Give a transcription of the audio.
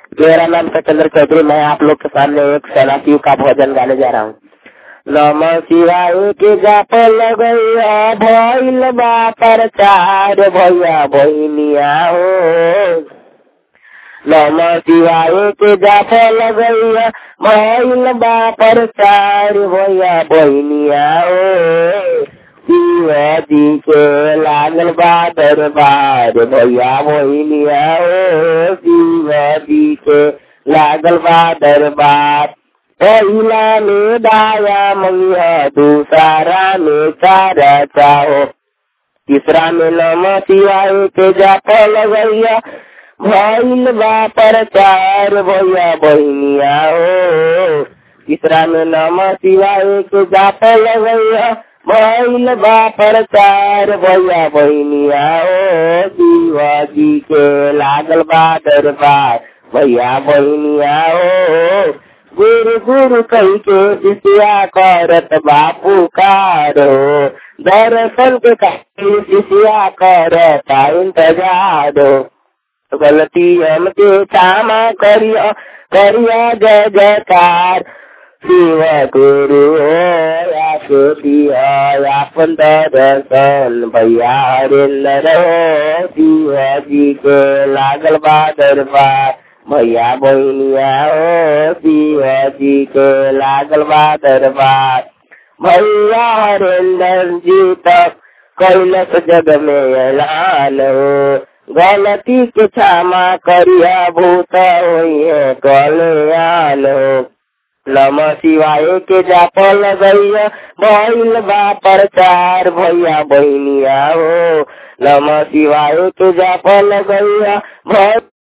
मेरा नाम सचंद्र चौधरी मैं आप लोग के सामने एक सलासियों का भोजन गाने जा रहा हूँ नम शिवाय के जाप लगैया भइल बा प्रचार भैया बहिनिया हो नम शिवाय के जाप लगैया भइल बा प्रचार भैया बहिनिया हो शिवाजी के लागल बा दरबार भैया बहिनिया हो शिवाजी के लागल बा दरबार पहिला में दाया मंगिया दूसरा में चारा चाहो तीसरा में नम शिवाय के जाप लगैया भइल बा प्रचार भैया बहिनिया हो तीसरा में नम शिवाय के जाप लगैया भइल बा प्रचार भैया बहिनिया हो शिवाजी के लागल बा दरबार भैया बहिनिया हो गुरु गुरु कही के शिष्या करत बापू कारो दर्शन के कही शिष्या करत इंतजारो गलती हमके क्षमा करिया करिया जय जयकार शिव गुरु हो अपन दर्शन भैया हरेंद्र हो शिवजी के लागल बा दरबार भैया बहिनिया हो शिवजी के लागल बा दरबार भैया हरेंद्र जी तक कैलस जग में ऐलान हो गलती के क्षमा करिया भूत होइए कल्याण हो नम शिवाय के जाप लगैया भइल बा प्रचार भैया बहिनिया हो नम शिवाय के जाप लगैया भइल